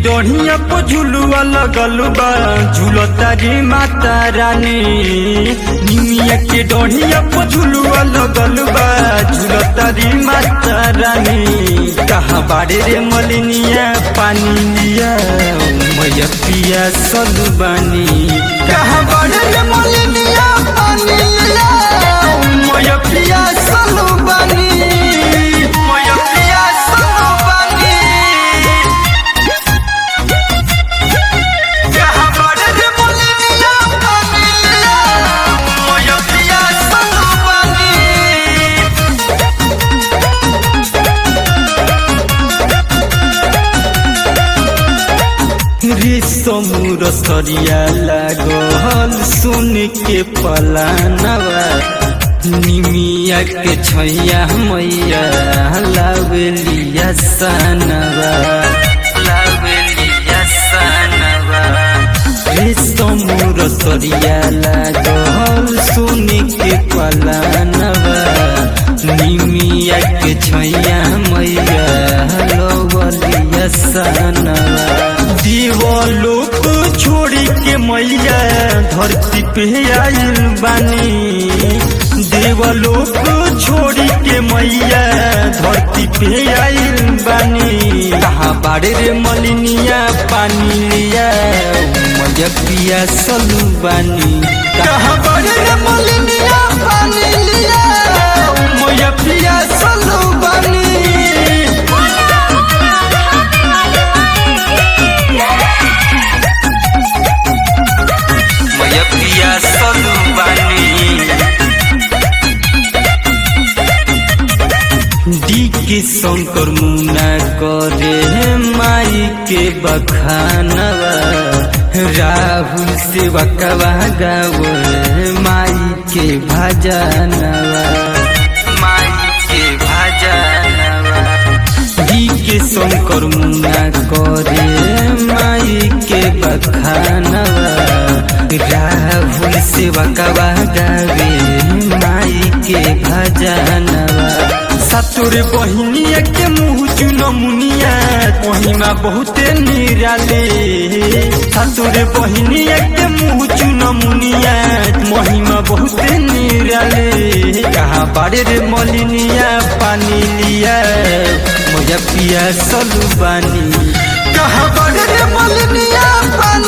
डोढ़िया पो झुलुआ लगल बा झूलता रे माता रानी निमिया के डोढ़िया पो झुलुआ लगल बा झूलता रे माता रानी कहाँ बाड़े रे मलिनिया पानी लिया मैया पिया सलू बानी कहाँ बाड़े रे मलिनिया पानी लिया मैया पिया सलू बानी मैया पिया सलू बानी कहाँ बाड़े रे मलिनिया पानी लिया मैया पिया सलू बानी रेशमुर सरिया लागल सुन के पलानवा निमिया के छैया मैया लावेलिया सनवा लावेलिया सनवा रेशमुर सरिया लागल सुन के पलानवा निमिया के छैया मैया लवलिया सनवा दीवालोक छोड़ी के मैया धरती पे आइल बानी देवलोक छोड़ी के मैया धरती पे आइल बानी कहाँ बाड़े रे मलिनिया पानी लिया मैया पिया सलू बानी कहाँ बाड़े रे मलिनिया पानी लिया मैया पिया सलू बानी मैया पिया सलू बानी डी के शंकर मुना करे माई के बखानवा राहुल से वकवा गावे माई के भजनवा माई के भजनवा डी के शंकर मुना करे माई के बखानवा राहुल से वकवा गावे माई के भजनवा सतुर बहिनिया के मुँह चुन मुनिया महिमा बहुते निराले सतुर बहिनिया के मुँह चुन मुनिया महिमा बहुते निराले कहाँ बाड़े रे मलिनिया पानी लिया मोजा पिया सलू बानी कहाँ बाड़े रे मलिनिया पानी